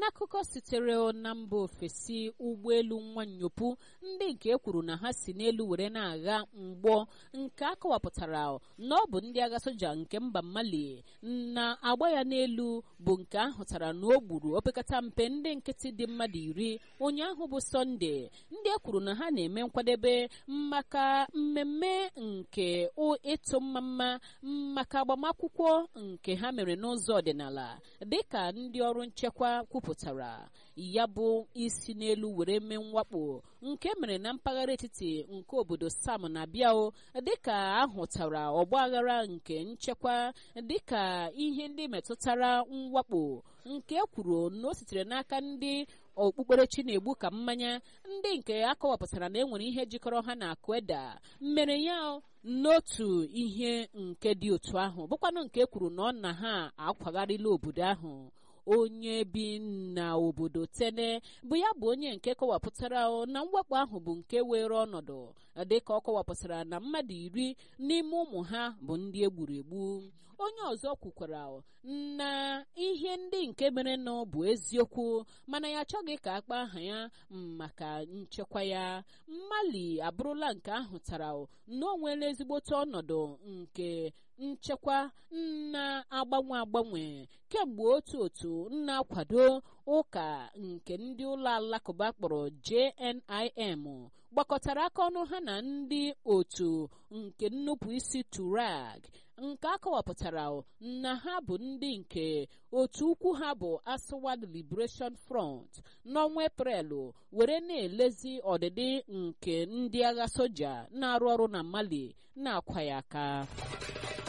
n'akụkọ sitere na mba ofesi ụgbọelu nwanyopụ ndị nke e kwuru na ha si n'elu were na-agha mgbọ nke akọwapụtara na ọ bụ ndị agha soja nke mba mali na agba ya n'elu bụ nke ahụtara na o gburu opekata mpe ndị nkịtị dị mmadụ iri ụnyaahụ bụ sọnde ndị e kwuru na ha na-eme nkwadebe maka mmemme nke ịtụ mmamma maka agbamakwụkwọ nke ha mere n'ụzọ ọdịnala dịka ndị ọrụ nchekwa kwupụtara ya bụ isi n'elu were mee mwakpo nke mere na mpaghara etiti nke obodo sam na biao dịka ahụtara ọgbaghara nke nchekwa dịka ihe ndị metụtara mwakpo nke kwuru na o sitere n'aka ndị okpukperechi na-egbu ka mmanya ndị nke akọwapụtara na enwere ihe jikọrọ ha na akweda mere ya n'otu ihe nke dị otu ahụ bụkwanụ nke kwuru na ọ na ha akwagharịla obodo ahụ onye bi na obodo tene bụ ya bụ onye nke kọwapụtara na mwakpo ahụ bụ nke were ọnọdụ dịka ọ kọwapụtara na mmadụ iri n'ime ụmụ ha bụ ndị egburu egbu onye ọzọ kwukwara na ihe ndị nke mere nọ bụ eziokwu mana ya achọghị ka akpa aha ya maka nchekwa ya mali abụrụla nke ahụtara na o nwere ezigbote ọnọdụ nke nchekwa na-agbanwe agbanwe kemgbe otu otu na-akwado ụka nke ndị ụlọ alakụba kpọrọ JNIM gbakọtara aka ọnụ ha na ndị otu nke nnupụ isi Turag nke akọwapụtara na ha bụ ndị nke otu ukwu ha bụ Aswad Liberation Front n'ọnwa Eprelụ were na-elezi ọdịdị nke ndị agha soja na-arụ ọrụ na Mali na-akwa ya aka